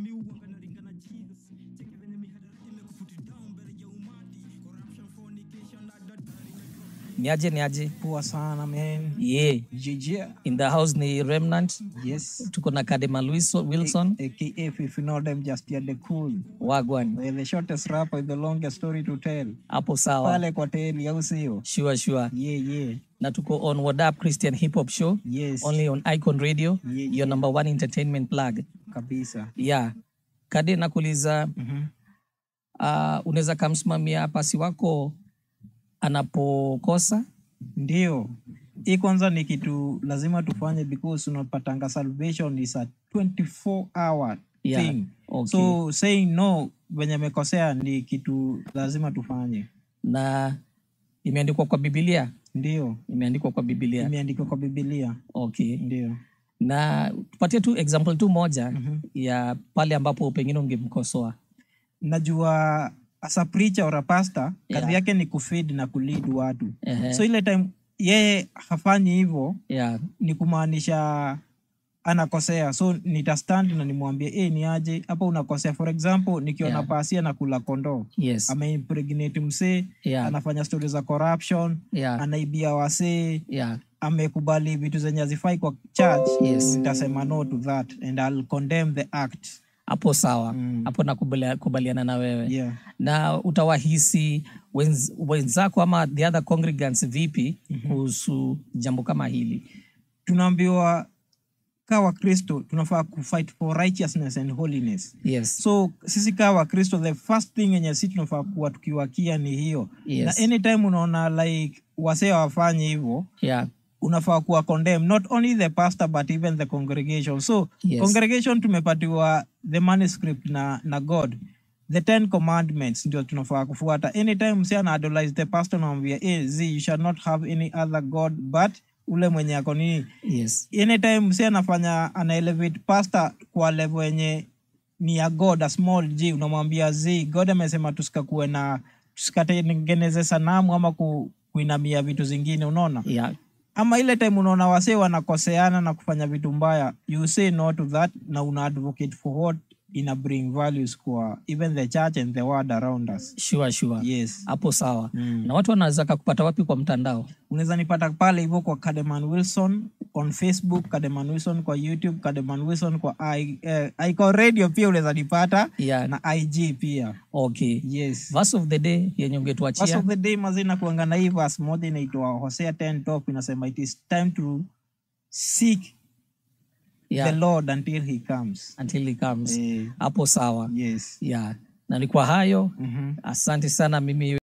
niaje niaje Poa sana man. yeah. JJ. in the house ni remnant Yes. tuko na kadema Wilson, wilson AKA if you know them just yet the cool. wagwan They're the shortest rapper with the longest story to tell. hapo sawa Pale kwa teli au sio? sure sure Yeah, yeah. na tuko on What Up christian hip hop show Yes. only on icon radio Yeah, your number one entertainment plug Kabisa. yeah kade nakuuliza Mhm. uh, unaweza kamsimamia pasi wako anapokosa Ndio. Hii kwanza ni kitu lazima tufanye because unapatanga salvation is a 24 hour Yeah. thing. Okay. So saying no venye amekosea ni kitu lazima tufanye. na imeandikwa kwa bibilia Ndio. imeandikwa kwa bibilia Imeandikwa kwa Biblia. okay Ndio. na tupatie tu example tu moja Mhm. ya pale ambapo pengine ungemkosoa najua as a preacher or a pastor Yeah. kazi yake ni kufeed na kulead watu Ehe. so ile time yeye hafanyi hivyo yeah. ni kumaanisha anakosea so nitastand na nimwambie e, ni aje hapa unakosea for example nikiona Yeah. pasia na kula kondoo yes ameimpregnate msee yeah. anafanya stori za corruption yeah. anaibia wasee yeah. amekubali vitu zenye hazifai kwa church Yes. nitasema no to that and I'll condemn the act hapo sawa Mm. hapo nakubaliana na wewe yeah. na utawahisi wenz, wenzako ama the other congregants vipi kuhusu jambo kama hili tunaambiwa kaa wakristo tunafaa kufight for righteousness and holiness yes so sisi kaa wakristo the first thing yenye si tunafaa kuwa tukiwakia ni hiyo Yes. na anytime unaona like wasee wafanye hivyo yeah. unafaa kuwa condemn not only the pastor but even the congregation so Yes. congregation tumepatiwa the manuscript na, na god the ten commandments ndio tunafaa kufuata anytime msi ana idolize the pastor namwambia hey, z you shall not have any other god but ule mwenye ako nini yes anytime msi anafanya ana elevate pastor kwa level yenye ni ya god a small g unamwambia z god amesema tusikakuwe na tusikatengeneze sanamu ama ku, kuinamia vitu zingine unaona yeah. ama ile time unaona wasee wanakoseana na kufanya vitu mbaya you say no to that na una advocate for what ina bring values kwa even the church and the world around us sure sure yes hapo sawa Mm. na watu wanaweza kakupata wapi kwa mtandao unaweza nipata pale hivyo kwa Kademan Wilson on Facebook, Kademan Wilson kwa YouTube, Kademan Wilson kwa I, eh, Icon Radio pia unaweza nipata yeah. na IG pia. okay Yes. verse of the day yenye Verse ungetuachia of the day mazina kuanga na hii verse moja inaitwa Hosea 10 top inasema it is time to seek yeah. the Lord until he comes. until he comes Eh, hapo sawa yes. yeah. na ni kwa hayo Mhm. asante sana mimi